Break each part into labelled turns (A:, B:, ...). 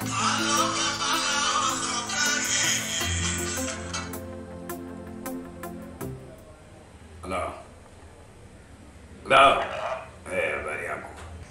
A: Halo. Halo. Eh, habari yako?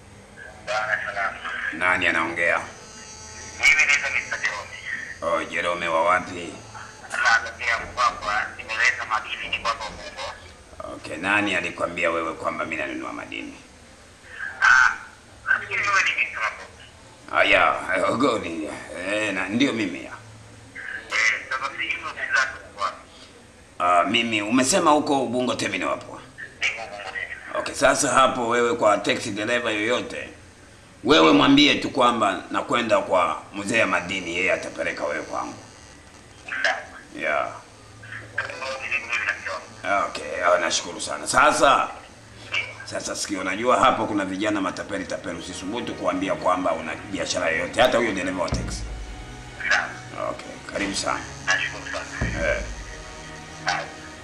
A: Nani anaongea?
B: Mimi naitwa Mr. Jerome.
A: Oh, Jerome wa wapi?
B: Natokea Mpwapwa, nimeleta madini ni kwako Ubungo.
A: Okay, nani alikwambia wewe kwamba mimi nanunua madini?
B: Ah, nafikiri wewe ni Mr. Mabuki.
A: Aya, ogoni. Eh, na ndio mimi ya.
B: Eh, sasa si hizo si zako kwa.
A: Ah, mimi umesema huko Ubungo Terminal hapo.
B: Niko Ubungo mimi.
A: Okay, sasa hapo wewe kwa taxi driver yoyote wewe mwambie tu kwamba nakwenda kwa mzee ya madini, yeye atapeleka wewe kwangu.
B: Sawa.
A: Yeah.
B: Mimi mimi nakiona.
A: Okay, ah, nashukuru sana. Sasa sasa sikio, unajua hapo kuna vijana matapeli tapeli, usisubutu kuambia kwamba una biashara yoyote, hata huyo dereva wa taxi.
B: Sawa.
A: Okay, karibu sana.
B: Nashukuru sana.
A: Eh.
B: Sawa.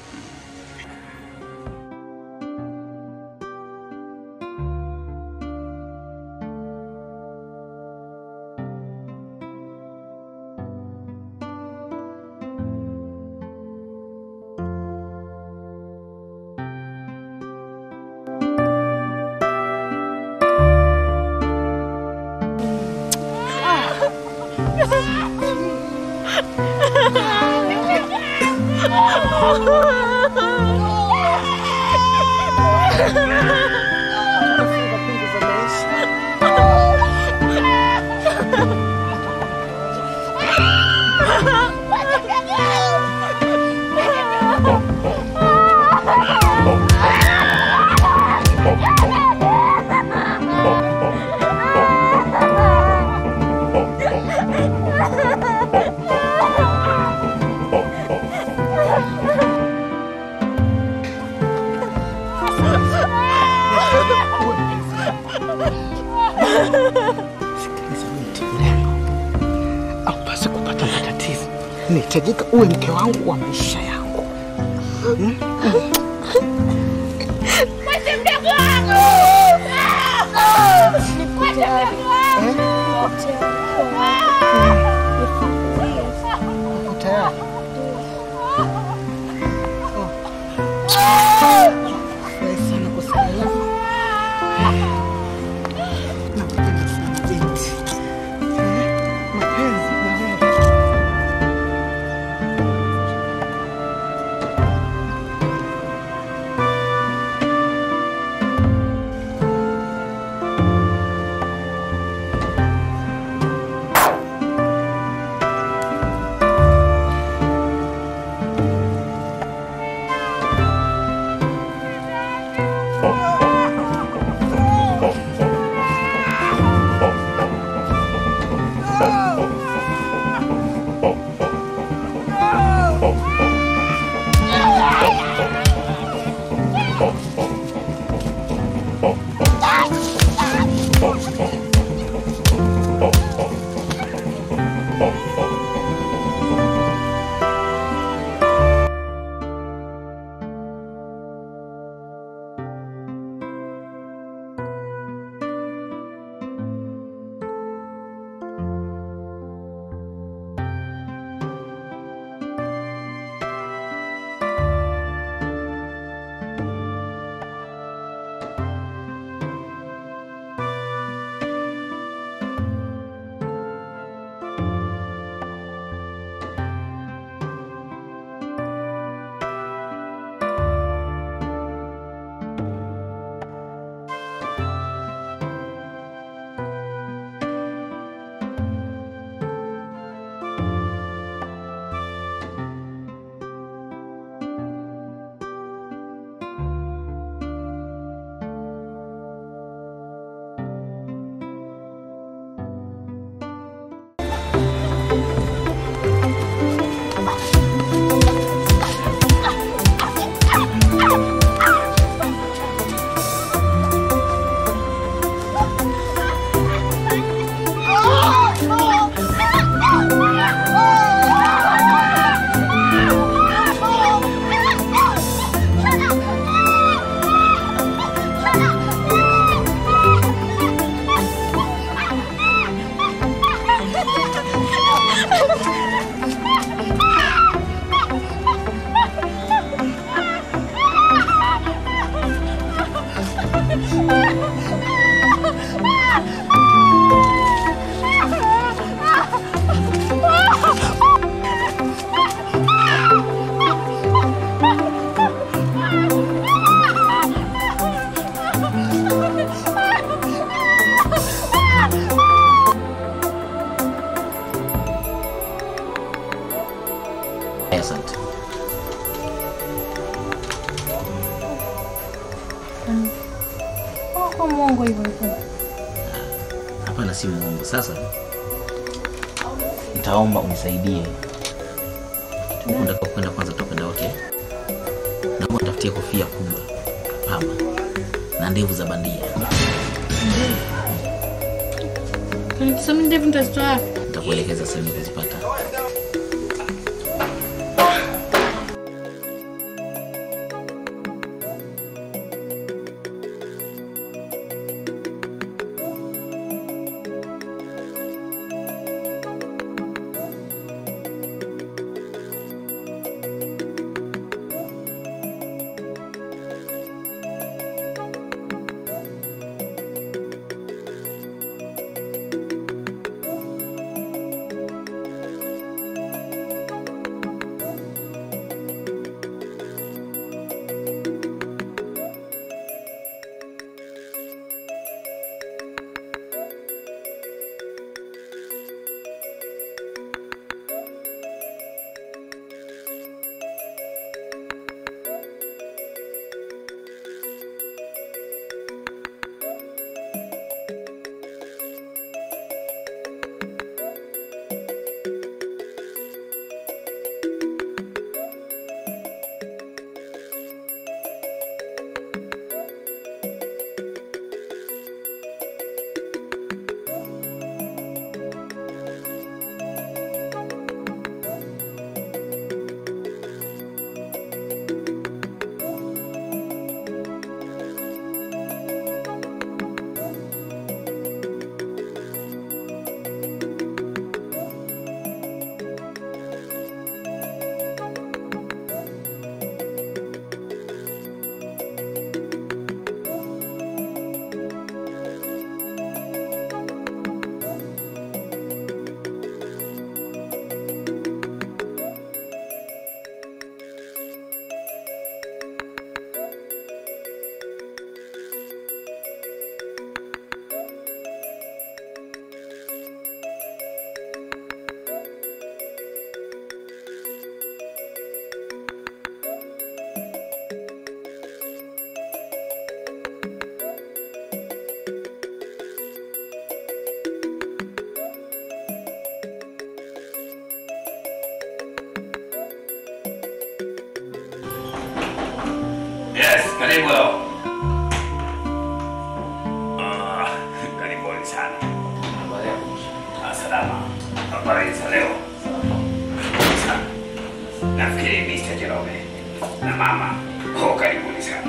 C: Haupasi kupata matatizo. Nahitajika uwe mke wangu wa maisha yangu. Uko tayari? Furahi sana kusikia. Nakupenda sana binti. Mapenzi na wewe.
D: asante.
E: Kwa mwongo hivyo hivyo.
D: Hapana, si muongo. Sasa nitaomba unisaidie huku ndako kwenda, kwanza tutakwenda wote. Naomba nitafutie kofia kubwa pamba na ndevu za bandia.
E: Nikisema ndevu nitazitoa wapi?
D: Nitakuelekeza sehemu ya kuzipata.
A: Yes, karibu. Ah, karibuni sana. Ah, salama. Habari za leo? Sana. Nafikiri Mr. Jerome na mama. Oh, karibuni sana.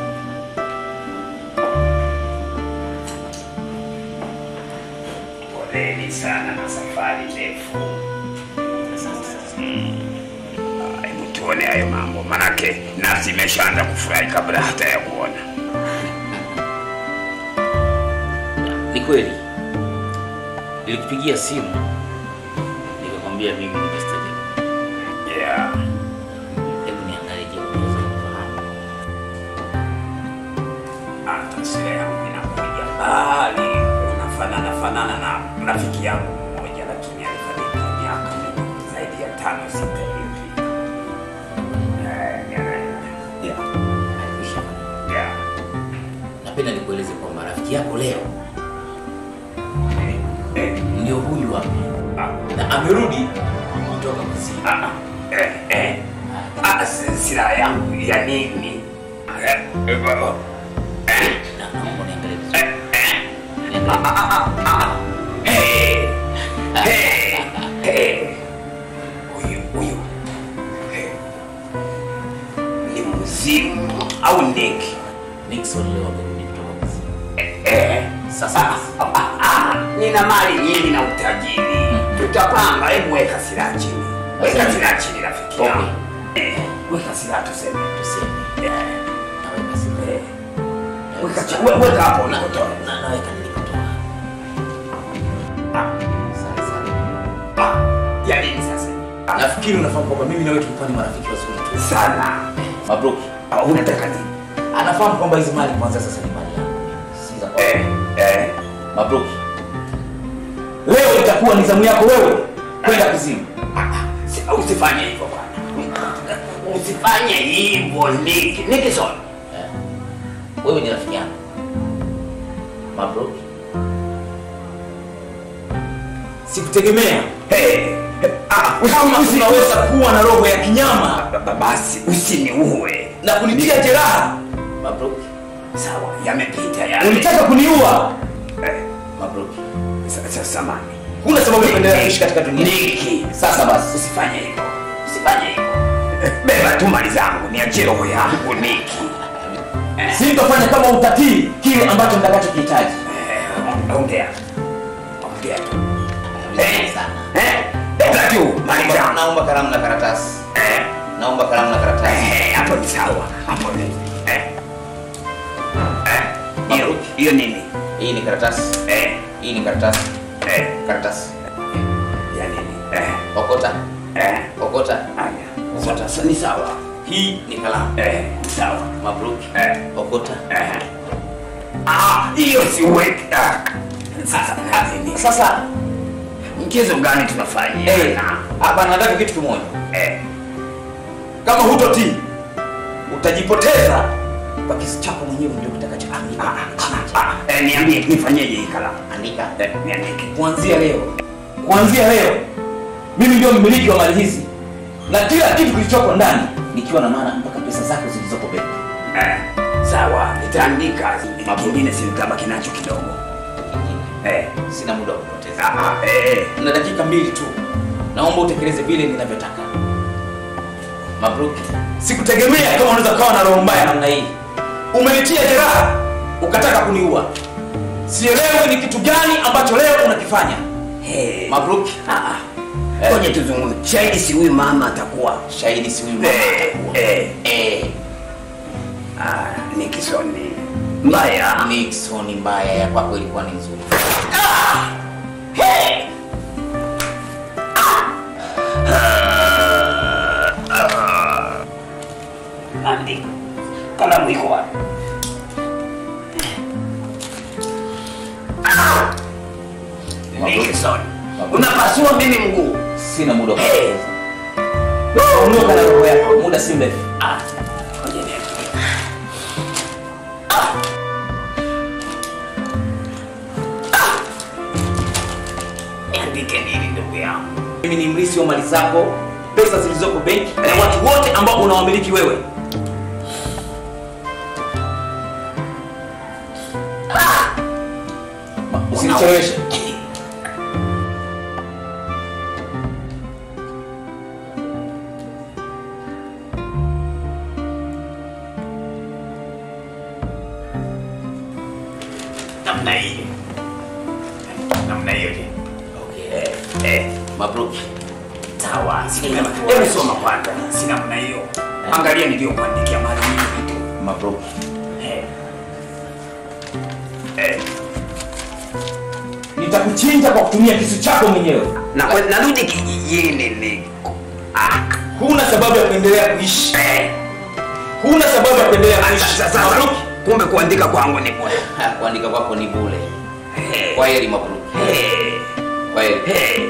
A: Poleni sana na safari ndefu. Mm. Ah, Hebu tuone hayo mambo, manake nafsi imeshaanza kufurahi kabla hata ya kuona.
D: Ni kweli nilikupigia simu nikakwambia mimi ni Mr. Jero.
A: Yeah.
D: Hebu niangalie, je, unaweza kufahamu?
A: hata sura yangu inakuja mbali, unafanana fanana na rafiki yangu mmoja, lakini alifariki miaka mingi zaidi ya tano sita iliyopita. Eh, yeah, yeah,
D: Alikwisha fariki.
A: yeah.
D: Napenda nikueleze kwamba rafiki yako leo
A: Eh, eh,
D: ndio huyu hapa
A: ah,
D: na amerudi kutoka kuzimu.
A: ah, eh, eh. Ah, si- silaha yangu ya nini? Eh, eh, baba. Eh,
D: Na naomba niangalie vizuri.
A: eh, eh.
D: Niangalie.
A: Hey, hey, hey. Huyu huyu hey. ni mzimu au ndege?
D: Nixon leo amerudi kutoka kuzimu.
A: Eh,
D: Sasa
A: ah, ah, ah, nina mali nyingi na utajiri, tutapanga. Hebu weka silaha chini, weka silaha chini rafiki
D: Okay.
A: yangu. Eh, weka silaha tuseme.
D: tuseme
A: Eh,
D: naweka simu.
A: eh. Weka chi- we- weka hapo
D: Na-
A: ulipotoa.
D: na- naweka nilipotoa.
A: Ah,
D: Sawa, sawa.
A: ah, ya nini sasa? Ah,
D: Nafikiri unafahamu kwamba mimi na wewe tulikuwa ni marafiki wazuri tu.
A: sana.
D: Mabruki.
A: Ah, unataka nini?
D: Anafahamu kwamba hizi mali kwanza sasa ni mali yangu. Si za kwako.
A: Eh, eh.
D: Mabruki. Leo itakuwa ni zamu yako wewe kwenda kuzimu.
A: Si- Usifanye hivyo bwana. usifanye hivyo Niki. Nikison.
D: Eh. Wewe ni rafiki yangu. Mabruk.
F: Sikutegemea
A: Hey. Ah,
F: kama
A: usi-
F: unaweza kuwa na roho ya kinyama
A: Ba- ba- basi usiniue.
F: na kunitia jeraha.
D: Mabruk.
A: Sawa, yamepita yale.
F: Ulitaka kuniua.
A: Eh,
D: Mabruk.
A: sa- sa- samani.
F: Huna sababu ya kuendelea kuishi katika dunia.
A: Niki.
F: Sasa basi,
A: Usifanye hivyo. Usifanye hivyo. Eh, Beba tu mali zangu, niachie roho yangu Niki.
F: sitofanya kama utatii kile ambacho nitakachokihitaji.
A: Eh, ongea. Ongea tu.
D: Vizuri sana.
A: Eh, beba tu mali
D: Naomba-
A: zangu.
D: Naomba kalamu na karatasi.
A: Eh,
D: Naomba kalamu na karatasi.
A: eh, hapo ni sawa. Hapo ni. Eh. Eh, hiyo hiyo nini?
D: Hii ni karatasi.
A: Eh,
D: Hii ni karatasi.
A: eh,
D: Karatasi.
A: ya nini? Eh,
D: Okota.
A: eh.
D: Okota.
A: Haya. Sasa ni sawa.
D: Hii ni kalamu.
A: Eh, sawa.
D: Mabruk.
A: Eh.
D: Okota.
A: Eh. Ah, hiyo si weki. Ah. Sasa nini?
F: Sasa
A: Mchezo gani tunafanya?
F: eh, hapa nataka kitu kimoja.
A: Eh.
F: Kama hutotii utajipoteza kwa kisi chako mwenyewe ndio kitakachoandika.
A: Ah, ah, eh, niambie nifanyeje hii kalamu?
D: Andika.
A: Eh, niandike.
F: Kuanzia leo, kuanzia leo mimi ndio mmiliki wa mali hizi na kila kitu kilichopo ndani, nikiwa na maana mpaka pesa zako zilizoko benki.
A: Eh, sawa, nitaandika. Kingine si nitabaki nacho kidogo. Eh.
D: Sina muda wa kupoteza.
A: Ah, ah, eh, eh.
F: na dakika mbili tu, naomba utekeleze vile ninavyotaka.
D: Mabruk.
F: Sikutegemea kama unaweza kuwa na roho mbaya namna hii. Umenitia jeraha ukataka kuniua. Sielewi ni kitu gani ambacho leo unakifanya.
A: Hey.
D: Mabruk.
A: Ah, ah. Ngoja tuzungumze. Shahidi si huyu mama atakuwa.
D: Shahidi si huyu mama
A: Eh,
D: atakuwa.
A: eh.
D: Eh.
A: Ah, Nixon ni mbaya.
D: Nixon mbaya ya kwako ilikuwa ni nzuri.
A: Hey. Andika. Kalamu iko wapi? Nixon. Unapasua mimi mguu.
F: Sina muda wa
A: Hey.
F: kupoteza. Ondoka na roho yako, muda si mrefu.
A: Ah, ngoja niandike. Niandike nini ndugu yangu?
F: Mimi ni mrisi wa mali zako, pesa zilizoko benki na watu wote ambao unawamiliki wewe. Ma- Usinicheleweshe.
A: namna hiyo namna hiyo je
D: Okay.
A: eh, eh,
D: Mabruk.
A: sawa Sina- hebu soma kwanza si namna hiyo angalia niliyokuandikia mara nyingi tu
D: Mabruk.
A: eh. Eh,
F: Nitakuchinja kwa kutumia kisu chako mwenyewe.
A: na kwa- narudi kijijini ni ah,
F: Huna sababu ya kuendelea kuishi.
A: eh.
F: Huna sababu ya kuendelea
A: Sasa-
F: kuishi.
A: sasa-
F: Mabruk.
A: kumbe kuandika kwangu ni bure
D: Ha, Kuandika kwako ni bure.
A: Eh,
D: Kwa heri Mabruk.
A: eh,
D: Kwa heri.
A: eh.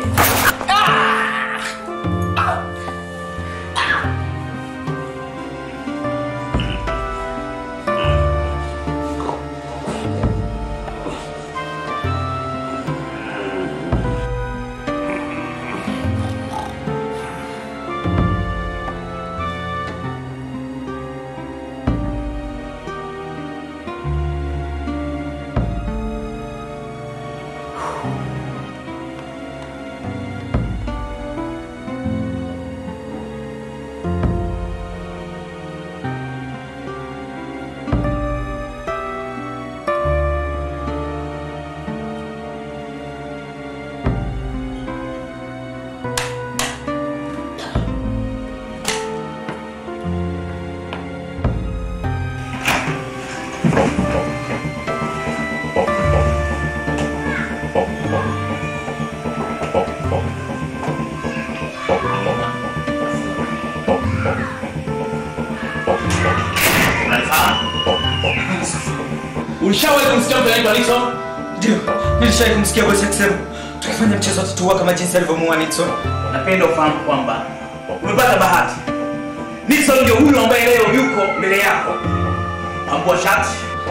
F: Ulishawahi kumsikia mtu anaitwa Nixon?
C: Ndio, nilishawahi kumsikia bosi akisema tukifanya mchezo wa tatua kama jinsi alivyomuua Nixon.
F: Napenda ufahamu kwamba umepata bahati. Nixon ndio huyo ambaye leo yuko mbele yako. Ambua shati.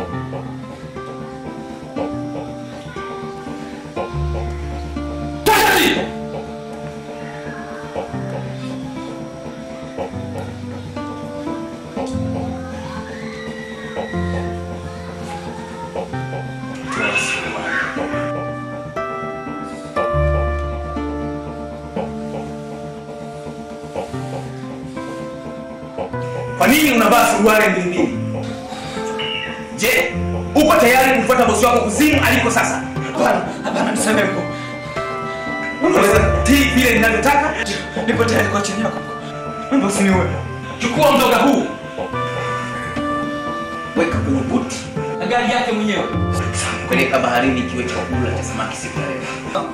F: Toa shati! Toa suruali. Kwa nini unavaa suruali mbili mbili? Je, uko tayari kumfuata bosi wako kuzimu aliko sasa?
C: Hapana, hapana, nisamehe mkuu.
F: Unaweza tii vile ninavyotaka?
C: Nipo tayari kwa chini yako. Naomba usiniue.
F: Chukua mzoga huu, weka kwenye buti na gari yake mwenyewe, peleka baharini kiwe chakula cha samaki siku ya leo.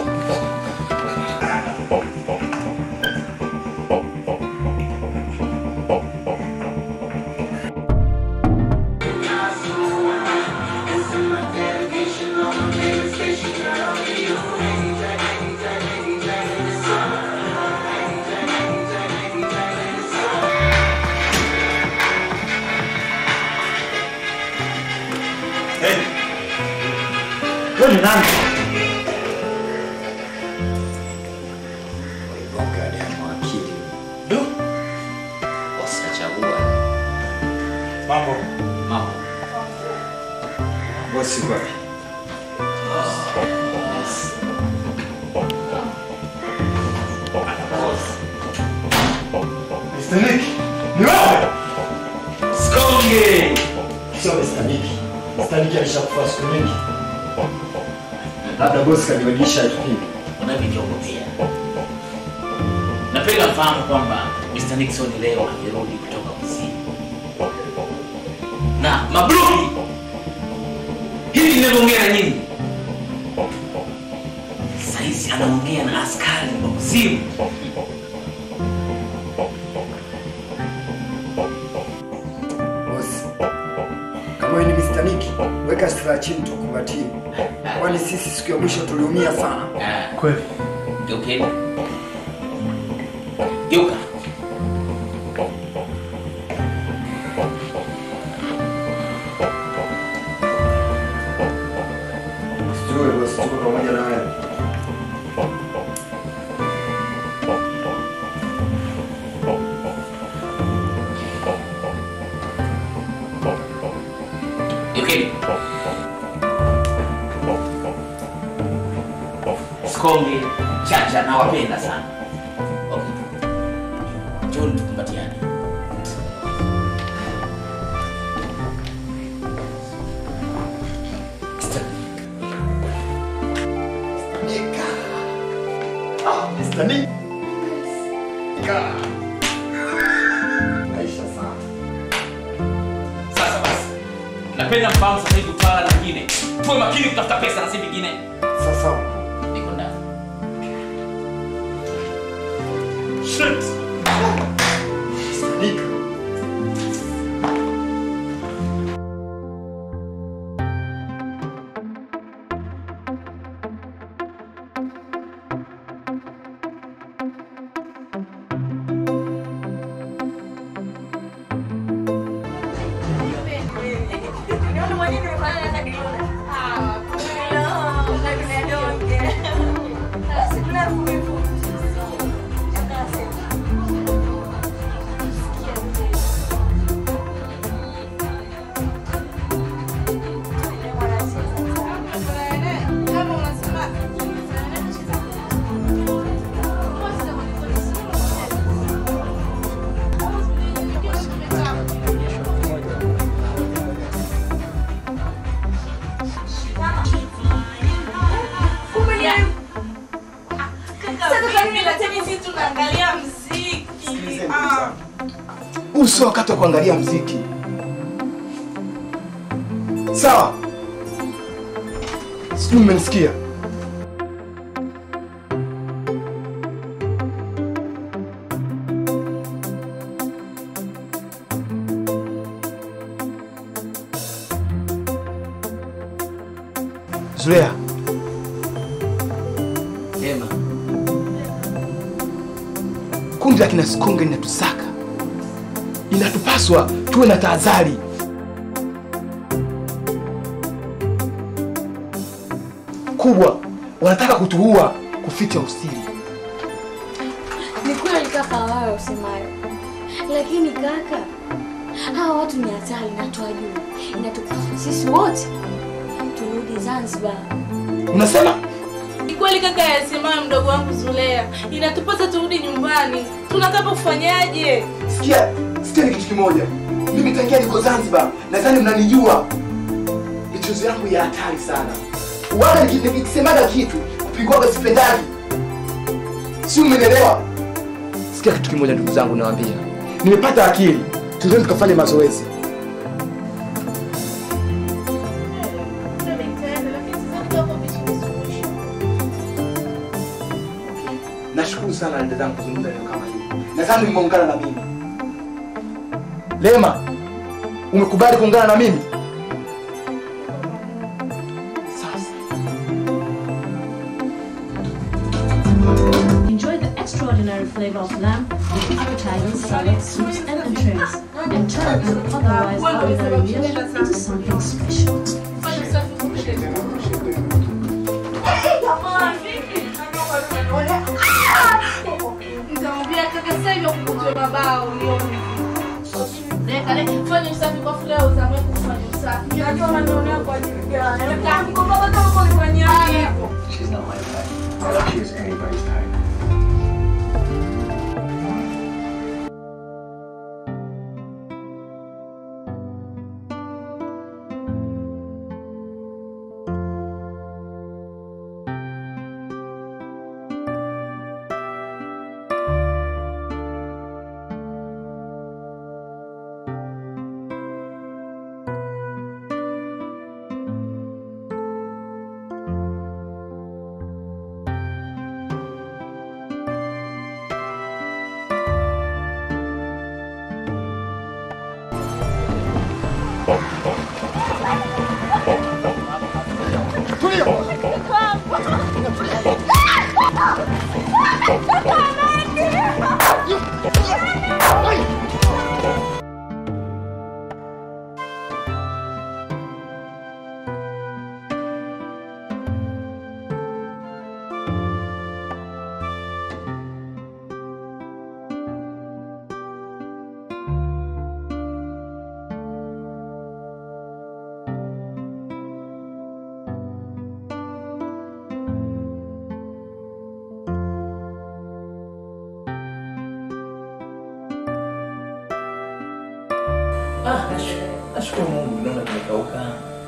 C: Wewe ni nani?
D: Du. Bosi kachagua.
C: Mambo.
D: Mambo.
C: Bosi wapi? Mr. Nick, ni wewe?
F: Skonge!
C: Sio Mr. Nick. Mr. Nick alishakufa siku nyingi. Labda bosi kanibadilisha kipindi.
D: Unavyoniogopea. Napenda mfahamu kwamba Mr. Nixon leo amerudi kutoka kusini.
F: Na mabruki, hivi ninavyoongea na nyinyi,
D: Saizi anaongea na askari wa kuzimu.
C: Bosi. Kama wewe ni Mr. Nick, weka silaha chini tukumbatie. Kwani sisi siku ya mwisho tuliumia sana.
D: Ah,
C: Kweli.
D: Geukeni. Geuka.
C: Sijui bosi, tuko pamoja na wewe.
D: Geukeni. Skonge, Chacha nawapenda sana. Okay. John tukumbatiane.
C: Nick. Ah, Mr. Nick. Nika. Maisha sana.
F: sasa basi, napenda mfahamu sasa hivi utawala mwingine, tuwe makini kutafuta pesa na si vingine.
C: Sasa
D: Niko ndani.
F: Shit!
C: Mr. Nick. Huu sio wakati wa kuangalia mziki. Sawa? Sijui mmenisikia. Zulea,
D: Ema.
C: kundi la kina Sikonge linatusaka.
G: inatupaswa tuwe na tahadhari. kubwa. Wanataka kutuua kuficha usiri.
E: Ni kweli kaka, wawe usemayo, lakini kaka, hawa watu ni hatari na tuwajua. Inatupasa sisi wote turudi Zanzibar.
G: Unasema
H: Ni kweli kaka yasemayo mdogo wangu Zulea, inatupasa turudi nyumbani. Tunataka kufanyaje?
G: sikia, sikia ni kitu kimoja. Mimi tangia niko Zanzibar, nadhani mnanijua. Michezo yangu ya hatari sana. Wala niki- nikisemaga kitu kupigwaga sipendaji. Si umenielewa? Sikia kitu kimoja ndugu zangu nawaambia. Nimepata akili. Twendeni tukafanye mazoezi. Nashukuru sana dada zangu kuzungumza leo kama hili. Nadhani umeungana na mimi. Lema, umekubali kuungana na mimi?
I: Enjoy the extraordinary flavor of lamb with appetizing salads, soups, and entrees, and turn an otherwise ordinary meal into something special.
H: Nitamwambia kaka sasa hivi ukutwe mabao ulione. Leka leka fanya usafi kwa fuleo uzamwe kufanya usafi. Najua maneno yako kwa ajili gani. Leka mkoba kama kwa kufanya hivyo.
J: She's not my type. She's anybody's type.
D: Ah, nash- nashukuru Mungu naona kimekauka.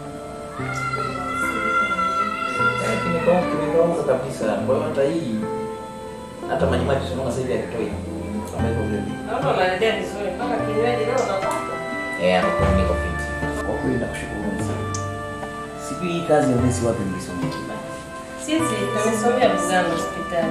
D: Eh, kimekauka, kimekauka kabisa. Kwa hiyo hata hii hata maji maji tunaona sasa hivi yakitoi. Ameweka vile vile.
H: Naona unaendelea vizuri mpaka kinywaji leo unapata.
D: Eh, hapo kwa niko fit. Kwa kweli nakushukuru sana. Siku hii kazi ya nesi wapi mlisomea kibaya?
H: Sisi tumesomea vizana hospitali.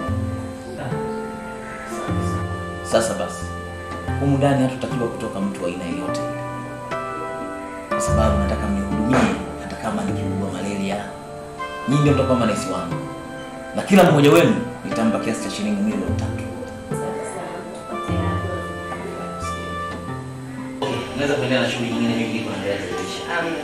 D: Sasa basi, humu ndani hatutakiwa kutoka mtu wa aina yoyote ile, kwa sababu nataka mnihudumie, hata kama nikiugua malaria. Nyinyi ndio mtakuwa manesi wangu, na kila mmoja wenu nitampa kiasi cha shilingi milioni tatu. Okay, Naweza kuendelea na shughuli nyingine nyingi kuendelea zaidi.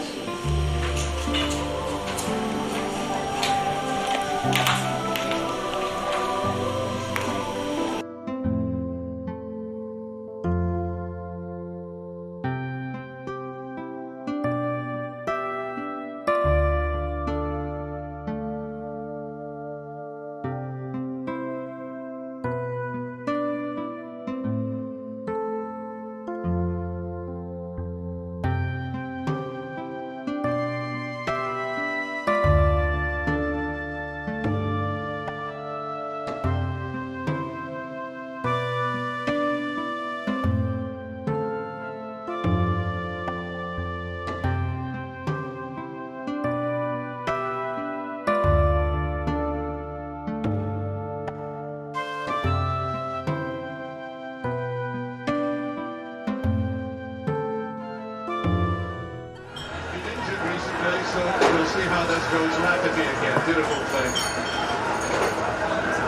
K: recently, so we'll see how this goes rapidly again. Beautiful play.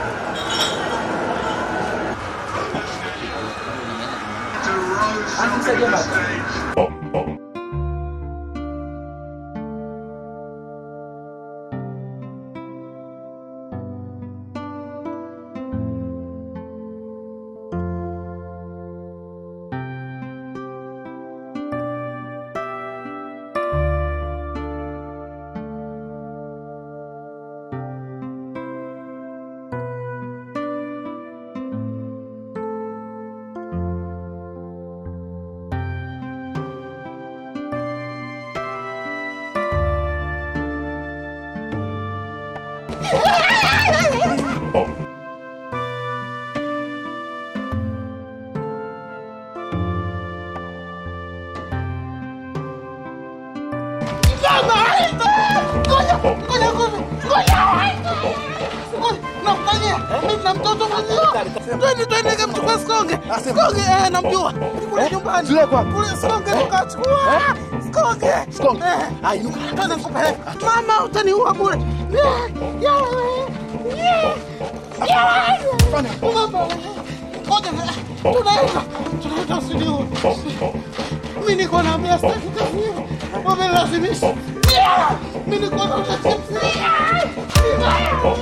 K: To Rose
L: na mtoto mwenyewe. Twende twende kamchukua Sikonge. Sikonge eh, namjua. Kule nyumbani. Kule Sikonge tukachukua. Sikonge. Sikonge. Ah, inuka. Twende nikupeleke. Mama utaniua bure. Eh, yawe. Eh, yawe. Mama. Ngoja na- tunaenda. Tunaenda usiniue. Mimi niko na mia sitaki kazi hiyo. Wamelazimisha. Yeah! Mimi niko na mia sitaki. Yeah!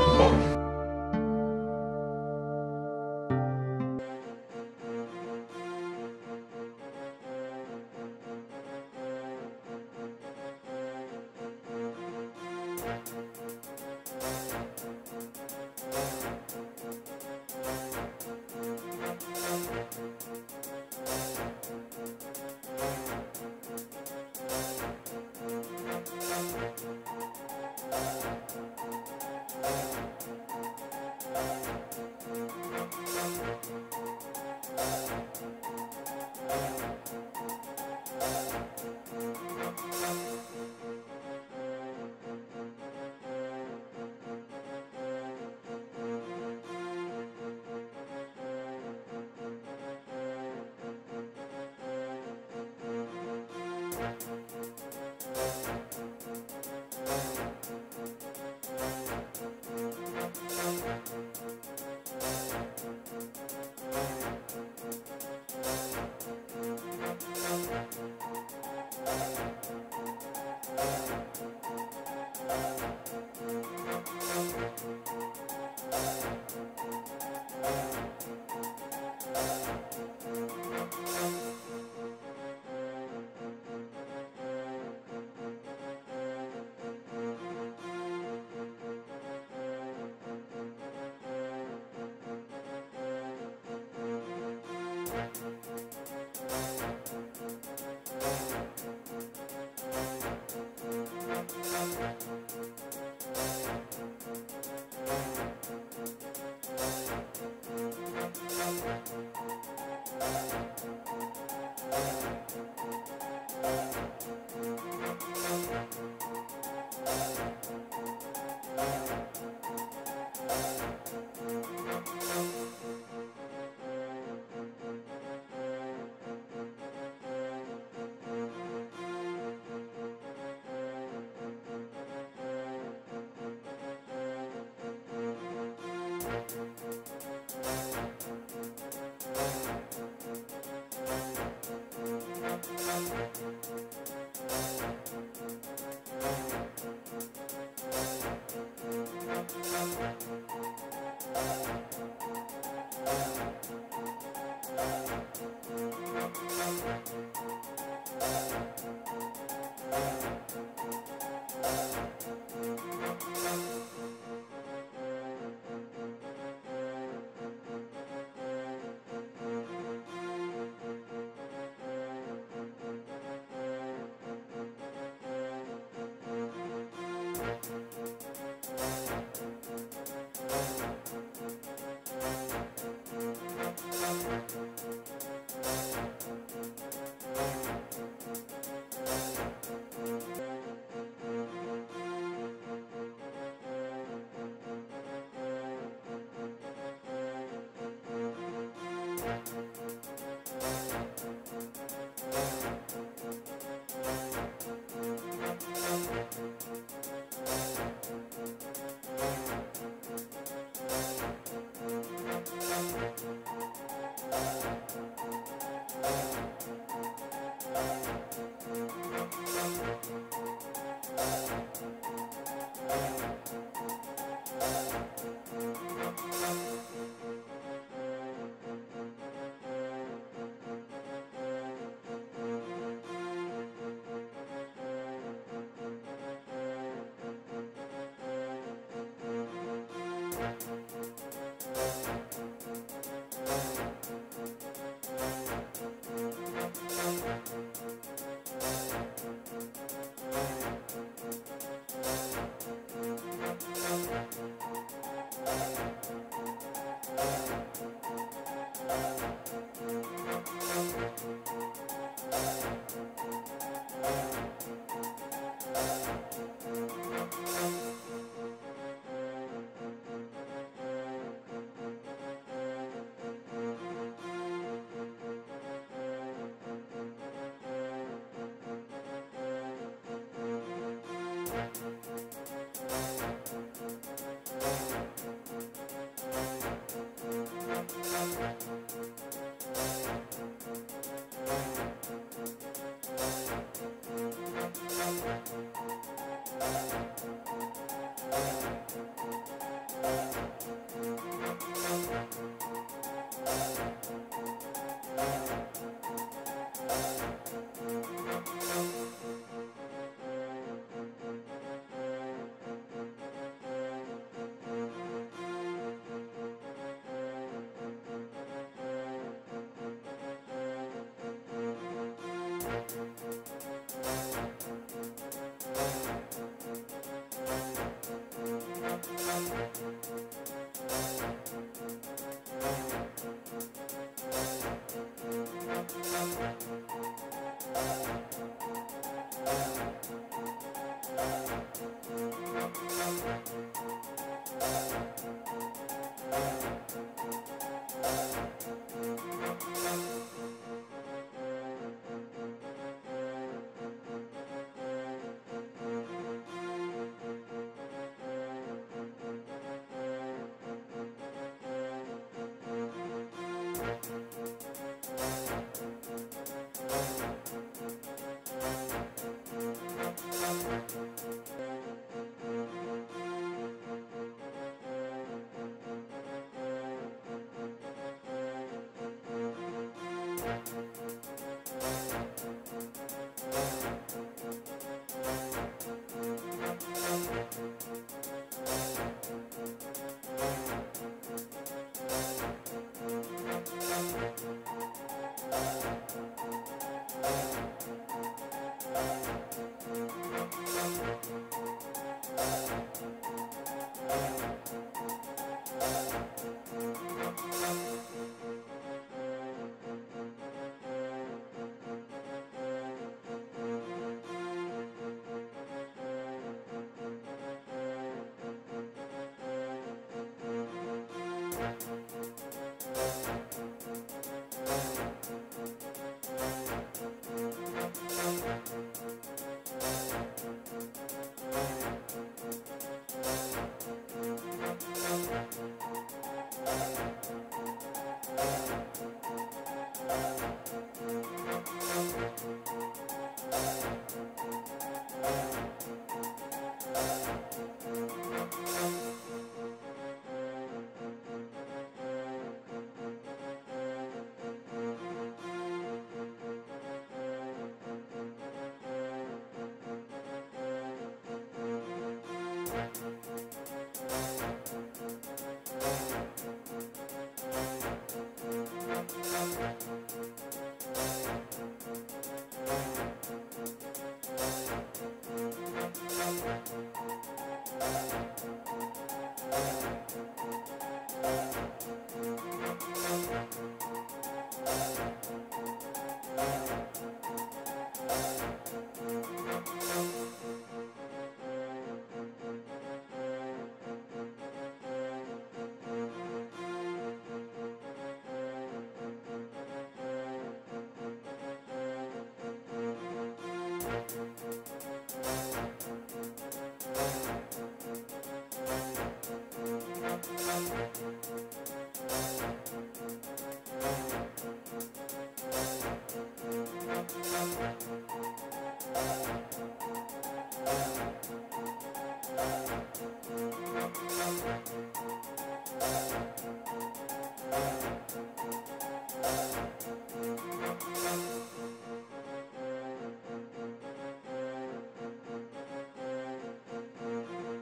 M: Thank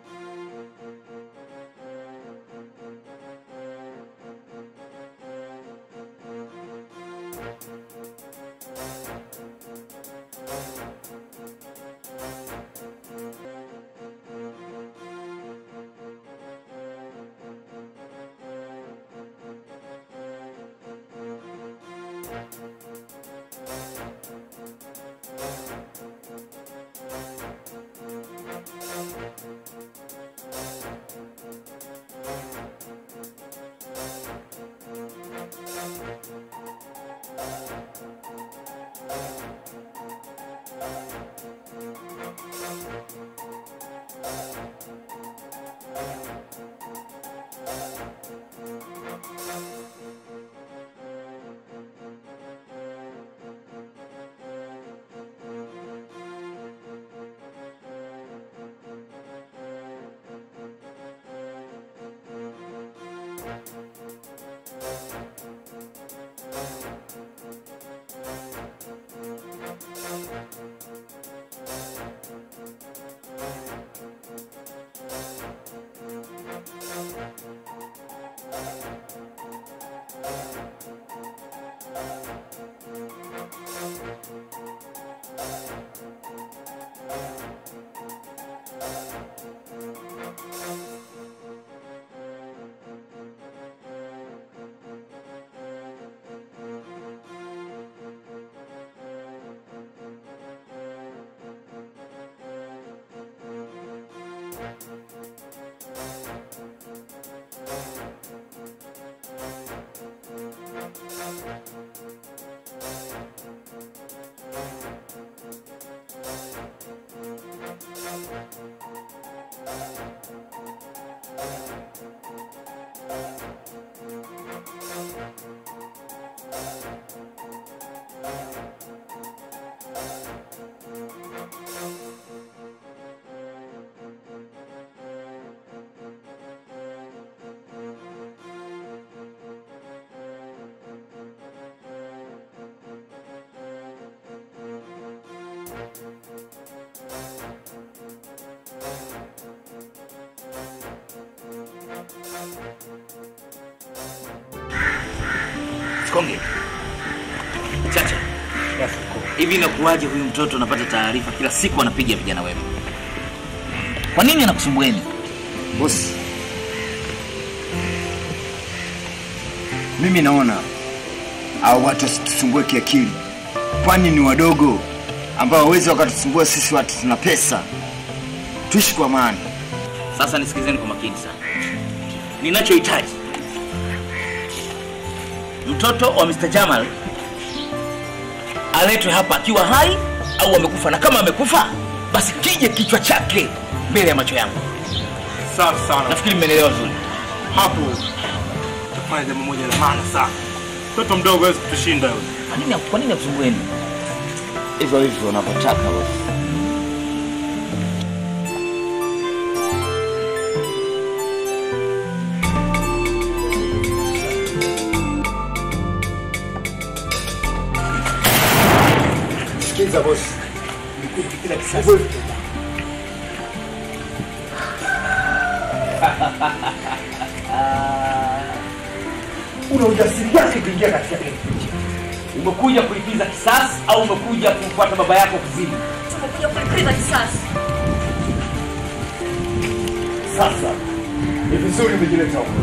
D: Sikonge. Chacha. Hivi inakuwaje huyu mtoto anapata taarifa kila siku anapiga vijana wema? Kwa nini anakusumbueni?
C: Bosi, mimi naona hao watu wasitusumbue kiakili, kwani ni wadogo ambao hawezi wakatusumbua sisi watu tuna pesa. Tuishi kwa amani.
D: Sasa nisikizeni kwa makini sana. Ninachohitaji mtoto wa Mr. Jamal aletwe hapa akiwa hai au amekufa, na kama amekufa basi kije kichwa chake mbele ya macho yangu.
M: Safi sana.
D: Nafikiri mmenielewa vizuri.
M: Hapo tafanya jambo moja la maana sana. Mtoto mdogo hawezi kutushinda yule.
D: Kwa nini kwa nini akusumbueni? Hivyo hivyo unavyotaka wewe.
C: Sikiza bosi, nikupe kila kisasi.
D: Una ujasiri gani kuingia katika kile kituo? Umekuja kulipiza kisasi au umekuja kumfuata baba yako kuzini?
E: Tumekuja kulipiza kisasi.
C: Sasa ni vizuri umejileta huko.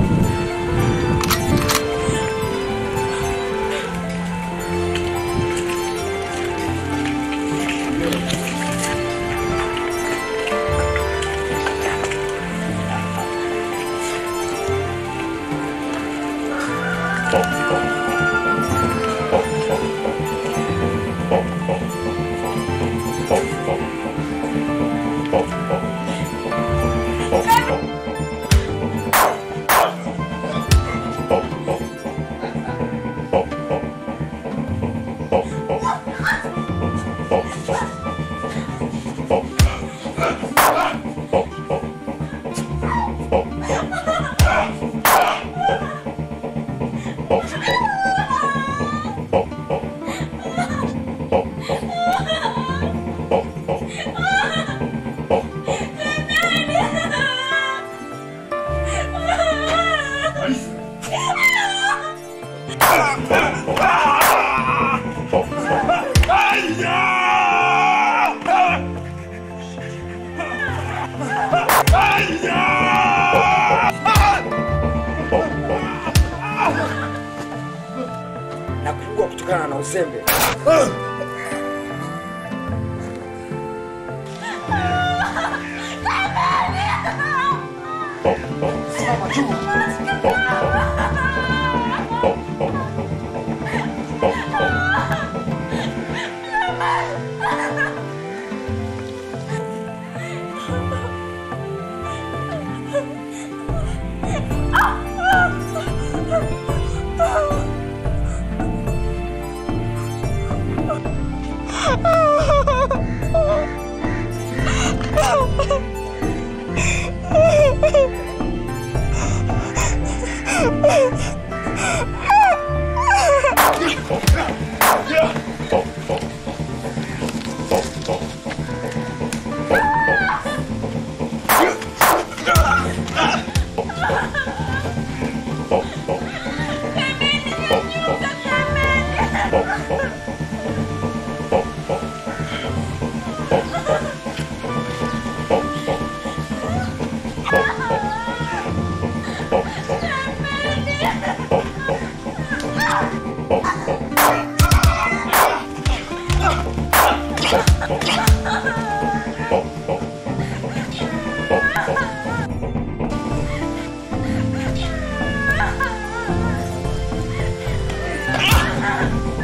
N: na kuugua kutokana na uzembe.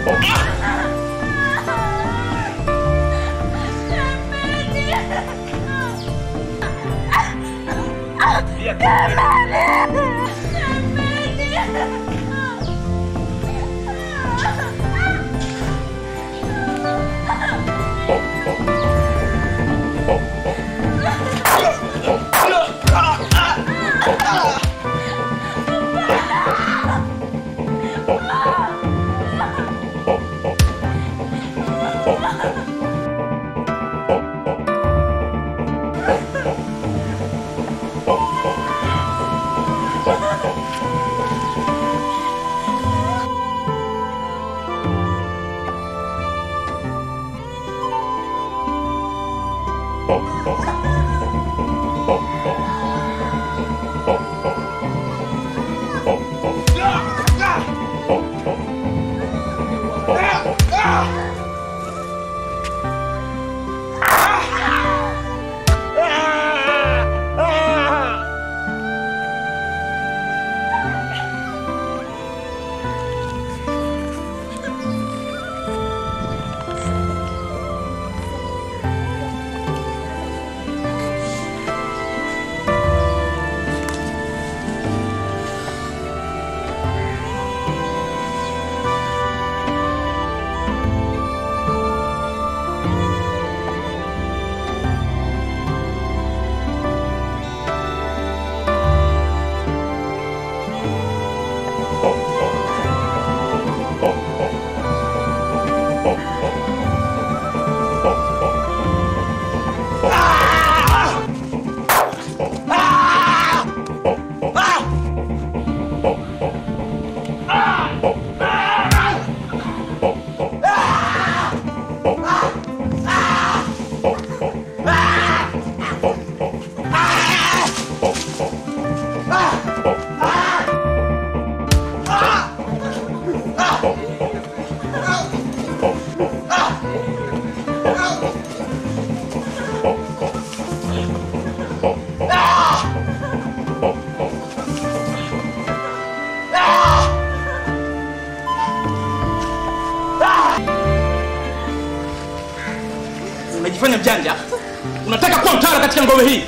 F: unajifanya mjanja unataka kuwa mtawala katika ngome hii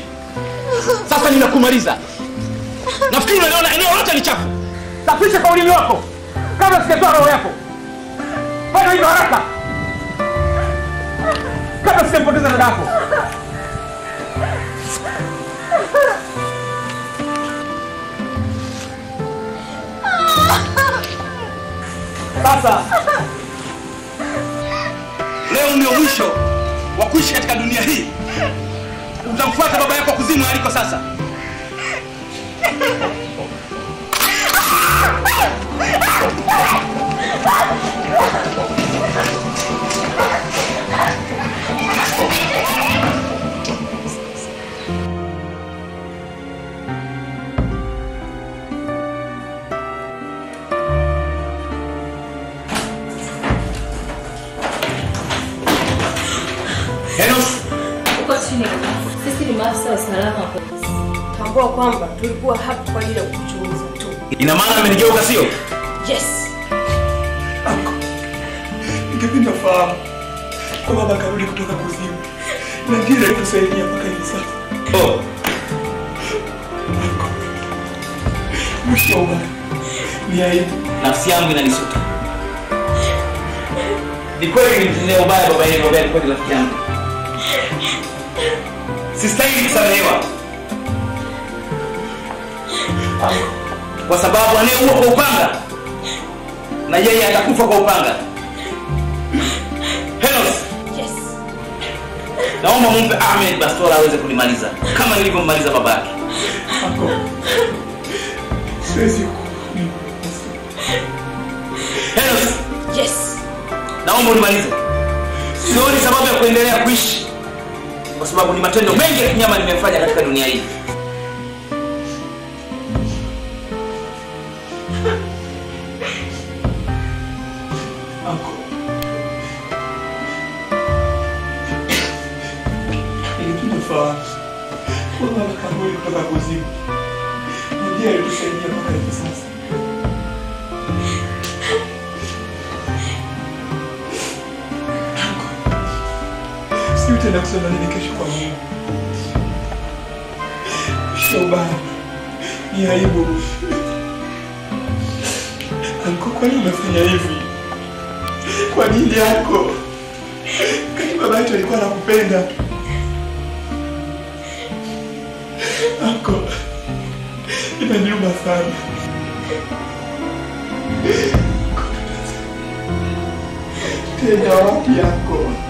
F: sasa ninakumaliza nafikiri unaliona eneo lote ni chafu safisha kwa ulimi wako kabla sijatoa roho yako fanya hivyo haraka kabla sijampoteza dada yako sasa leo ndio mwisho wa kuishi katika dunia hii utamfuata baba yako kuzimu aliko sasa Enos,
O: Uko chini. Sisi ni maafisa wa usalama wa polisi. Tambua kwamba tulikuwa hapa kwa ajili ya kukuchunguza tu.
F: ina maana amenigeuka sio
O: Yes.
P: Ningependa fahamu kwa baba karudi kutoka kuzimu na ndiye alitusaidia mpaka hivi sasa.
F: oh.
P: Mwisho wa ubaya ni aibu.
F: nafsi yangu inanisuta ni kweli nilimtendea ubaya baba yenu ambaye alikuwa ni rafiki yangu sistahili kusamehewa kwa sababu anayeua kwa upanga na yeye atakufa kwa upanga Henos,
O: Yes.
F: naomba mumpe ahmed bastola aweze kunimaliza kama nilivyommaliza baba yake
P: Siwezi
F: Henos,
O: Yes.
F: naomba unimalize sioni sababu ya kuendelea kuishi kwa sababu ni matendo mengi ya kinyama nimefanya katika dunia hii
P: Ningependa fahamu kwa baba karudi kutoka kuzimu na ndiye alitusaidia mpaka hivi sasa. Nitaenda kusema nini kesho kwa Mungu? Shaubani, ni aibu. Anko, kwa nini umefanya hivi? Kwa nini yako? Kati baba yetu alikuwa anakupenda. Anko, inaniuma sana. Tenda wapi yako?